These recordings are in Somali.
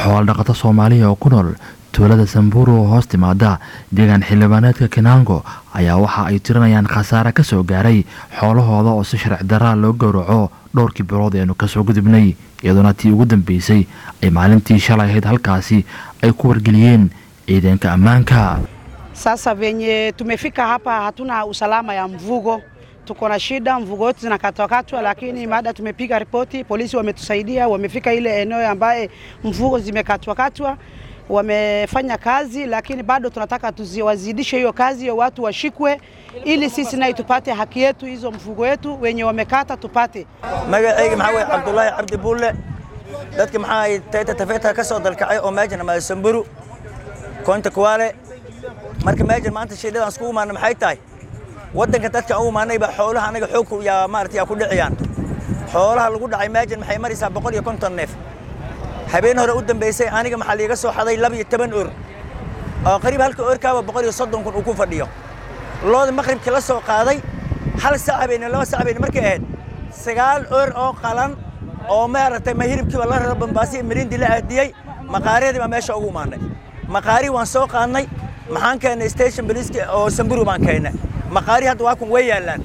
xoolodhaqato soomaaliya oo ku nool tuulada samburu oo hoos timaada deegaan xildhibaaneedka kinaango ayaa waxa ay tirinayaan khasaare ka soo gaaray xoolahooda oo si sharci daraa loo gowraco dhowrkii bilood eenu kasoo gudubnay iyadoona tii ugu dambeysay ay maalintii shalay ahayd halkaasi ay ku wargeliyeen ciidanka ammaanka Sasa venye tumefika hapa hatuna usalama ya mvugo, tuko na shida, mvugo wetu zinakatwakatwa, lakini baada tumepiga ripoti, polisi wametusaidia, wamefika ile eneo ambaye mvugo zimekatwakatwa, wamefanya kazi, lakini bado tunataka tuziwazidishe hiyo kazi, hiyo watu washikwe, ili sisi naye tupate haki yetu, hizo mvugo wetu wenye wamekata tupate. magacayga maxaa weye cabdulaahi cabdi buulle dadka maxaa ay tayta tafeeta ka soo dalkacay oo meejan ama samburu koonta kuwaale marka meejan maanta shidhadan iskugu imaana maxay tahay waddanka dadka aan u imaanay baa xoolaha anaga xoog yaa maarata yaa ku dhiciyaan xoolaha lagu dhacay meejan maxay maraysaa boqol iyo konton neef habeen hore u dambeysay aniga maxaa liiga soo xaday laba iyo toban or oo qariib halka orkaaba boqol iyo soddon kun uu ku fadhiyo looda maqribkii la soo qaaday hal sac habeenimo laba sac habeenimo markay ahayd sagaal or oo qalan oo maaragtay ma hilibkiiba la raro bambaasi mirindi la aadiyey maqaaryadii baa meesha ugu imaanay maqaari waan soo qaadnay maxaan keennay station police oo samburu baan keennay maqaari hadda waa kun way yaallaan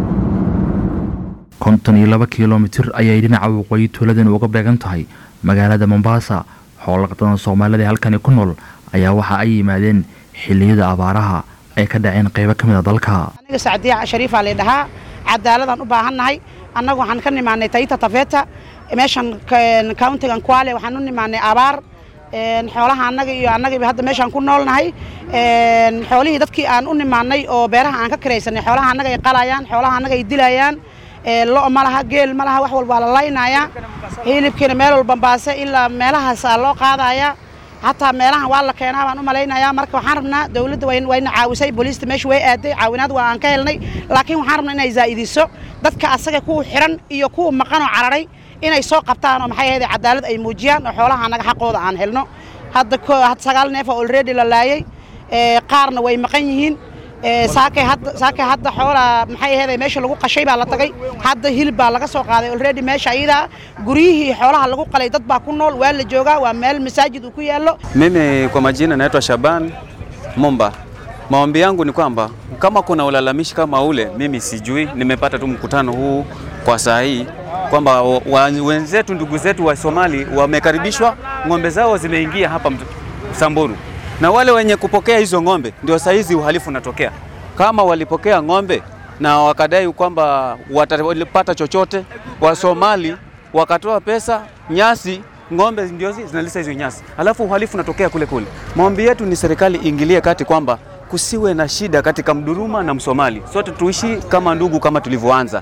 konton iyo laba kilomitir ayay dhinaca waqooyi tuuladan uga beegan tahay magaalada mombasa xoolaqatada soomaalida ee halkani ku nool ayaa waxa ay yimaadeen xilliyada abaaraha ay ka dhaceen qaybo ka mid a dalka aniga sacdiya shariifaa lay dhahaa cadaaladaan u baahannahay annagu waxaan ka nimaanay tayta tafeeta meeshan countigan kwale waxaan u nimaanay abaar xoolaha annaga iyo annagiiba hadda meeshaan ku noolnahay xoolihii dadkii aan u nimaanay oo beeraha aan ka kiraysanay xoolaha annaga ay qalayaan xoolaha annaga ay dilayaan lo' ma laha geel ma laha wax walbaa la laynayaa hilibkiina meel walba baase ilaa meelahaasaa loo qaadayaa hataa meelahan waa la keenaa baan u malaynayaa marka waxaan rabnaa dawladda wayna caawisay booliista meesha way aaday caawinaad waa aan ka helnay laakiin waxaan rabnaa inay zaa'idiso dadka asaga kuwa xiran iyo kuwa maqanoo cararay inay soo qabtaan oo maxay ahayd cadaalad ay muujiyaan oo xoolaha annaga xaqooda aan helno hadda sagaal neef oo already la laayay qaarna way maqan yihiin saakay hadda saakay hadda xoolaa maxay ahayd meesha lagu qashay baa la tagay hadda hilib baa laga soo qaaday already meesha ayada guryihii xoolaha lagu qalay dad baa ku nool waa la joogaa waa meel masaajid uu ku yaallo Mimi kwa majina naitwa Shaban Momba. Maombi yangu ni kwamba kama kuna ulalamishi kama ule, mimi sijui, nimepata tu mkutano huu kwa saa hii kwamba wa- wenzetu ndugu zetu wa Somali wamekaribishwa, ng'ombe zao zimeingia hapa Mt- Samburu, na wale wenye kupokea hizo ng'ombe ndio saa hizi uhalifu unatokea. Kama walipokea ng'ombe na wakadai kwamba watapata chochote, wa Somali wakatoa pesa, nyasi ng'ombe ndio zi- zinalisa hizo nyasi, alafu uhalifu unatokea kule kule. Maombi yetu ni serikali iingilie kati kwamba kusiwe na shida katika Mduruma na Msomali, sote tuishi kama ndugu kama tulivyoanza.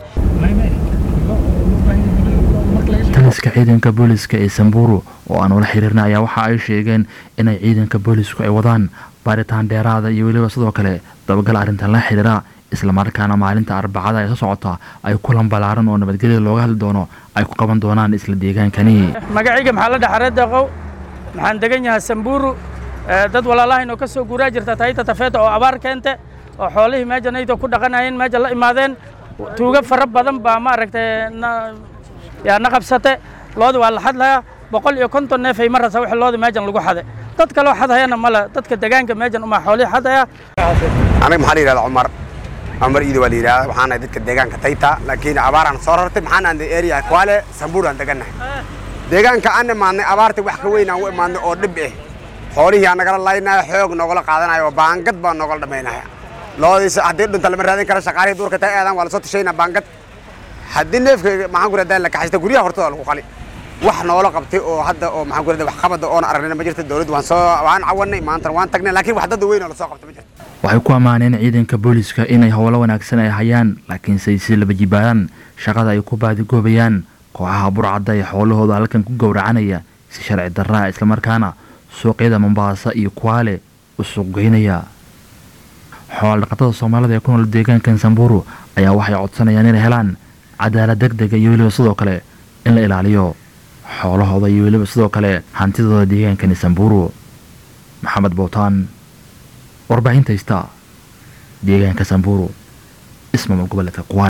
taliska ciidanka booliska ee samburu oo aan ula xiriirna ayaa waxa ay sheegeen inay ciidanka boolisku ay wadaan baaritaan dheeraada iyo weliba sidoo kale dabagal arrintan la xiriira islamarkaana maalinta arbacada ee soo socota ay kulan ballaaran oo nabadgelyada looga hadli doono ay ku qaban doonaan isla deegaankani magacayga maxaa la dhaxaree deeqow maxaan degan yahay samburu Eh, dad walaalahayn oo ka soo guuraa jirta tayta tafeeta oo abaar keente oo xoolihii meejanayda ku dhaqanayeen meeja la imaadeen tuugo fara badan baa maaragtay na yaa na qabsate loodi waa la xadlayaa boqol iyo konton neef ay marasa wixii loodi meejan lagu xade dad kaloo xadhayana male dadka degaanka meejan umaa xoolihii xadaya anaga maxaa la yidhahdaa cumar cumar iida waa la yidhahdaa waxaan nahay dadka deegaanka tayta laakiin abaaraan soo rartay maxaan aan area kwale sambuur aan degannahay deegaanka aan imaadnay abaarta wax ka weyn aan u imaadnay oo dhib eh xoolihii aan nagala laynaya xoog noogala qaadanayo oo baangad baa noogala dhamaynaya loodiisa haddii dhunta lama raadin karo shaqaalihii duurka taa aadaan waa lasoo tashaynaa baangad haddii neefka maxaan ku radaa la kaxaysta guryaha hortooda lagu qali wax noola qabtay oo hadda oo maxaan ku radaa wax qabada oon aragnayna ma jirta dawladdu waan soo waan cawanay maantana waan tagnay laakiin wax dad weyn oo lasoo qabtay ma jirto waxay ku ammaaneen ciidanka booliska inay howlo wanaagsan ay hayaan laakiinse ay si laba jibaaraan shaqada ay ku baadigoobayaan kooxaha burcadda ee xoolahooda halkan ku gowracanaya si sharci darraa islamarkaana suuqyada mombaasa iyo kuwaale u suuqgeynaya xoolodhaqatada soomaalida ee ku nool deegaankan samburu ayaa waxay codsanayaan inay helaan cadaalad deg dega iyo weliba sidoo kale in la ilaaliyo xoolahooda iyo weliba sidoo kale hantidooda deegaankani samburu maxamed bootaan warbaahinta haysta deegaanka samburu ismaamul goboleedka kuwaale